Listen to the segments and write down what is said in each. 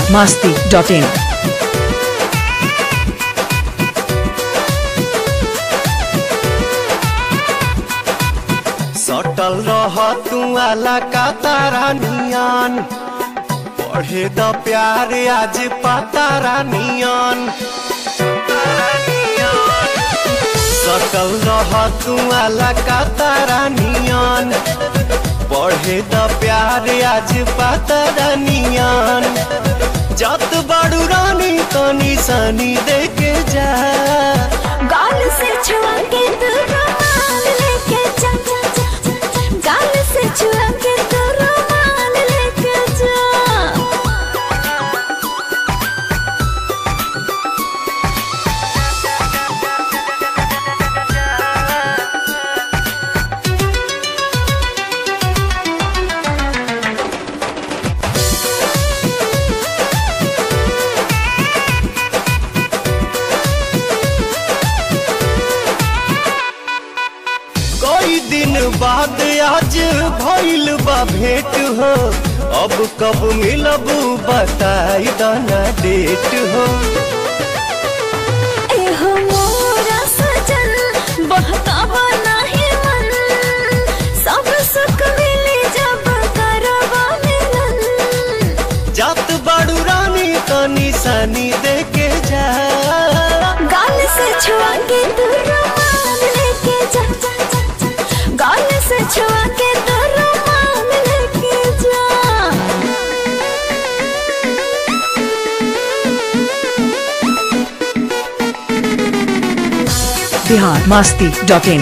masti.in. सटल रह तू आला का तारा नियन पढ़े द प्यार आज पातारा नियन सटल रह तू आला का तारा नियन पढ़े द प्यार आज पातारा नियन जत बड़ू रानी तो निशानी दे के जा गाल से छुआ के तू रुमाल लेके जा जा, जा, जा, जा। गाल से छुआ के तू रुमाल लेके जा कई दिन बाद आज भइल बा भेंट हो अब कब मिलब बताई दाना डेट हो एहो मोरा सजन बहकावा नाही मन सब सुख मिले जब करवा मिलन जात बाड़ू रानी तो निशानी दे के जा गाल से छुआ के तू रुमाल लेके जा जा, जा, जा। गाल से छुआ के तू रुमाल लेके जा Bihar masti.in.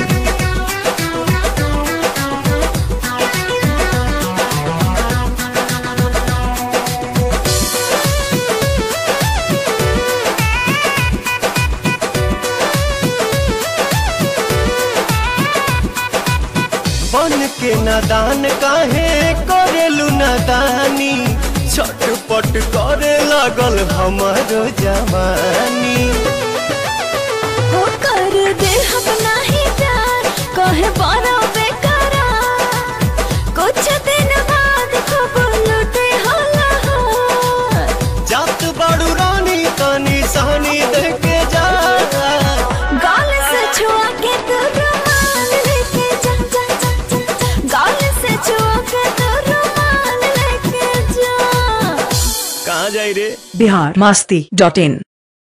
बन के नादान काहे करेलू नादानी छटपट करे लगल हमर जवानी हो कर दे हम नहीं प्यार कहे बारा बेकरार कुछ दिन बाद खूब लुटे होला हार। जात बाड़ू रानी तो निशानी दे के जा गाल से छुआ के तू रुमाल लेके जा जा जा जा जा। गाल से छुआ के तू रुमाल लेके जा कहाँ जाई रे Bihar masti.in.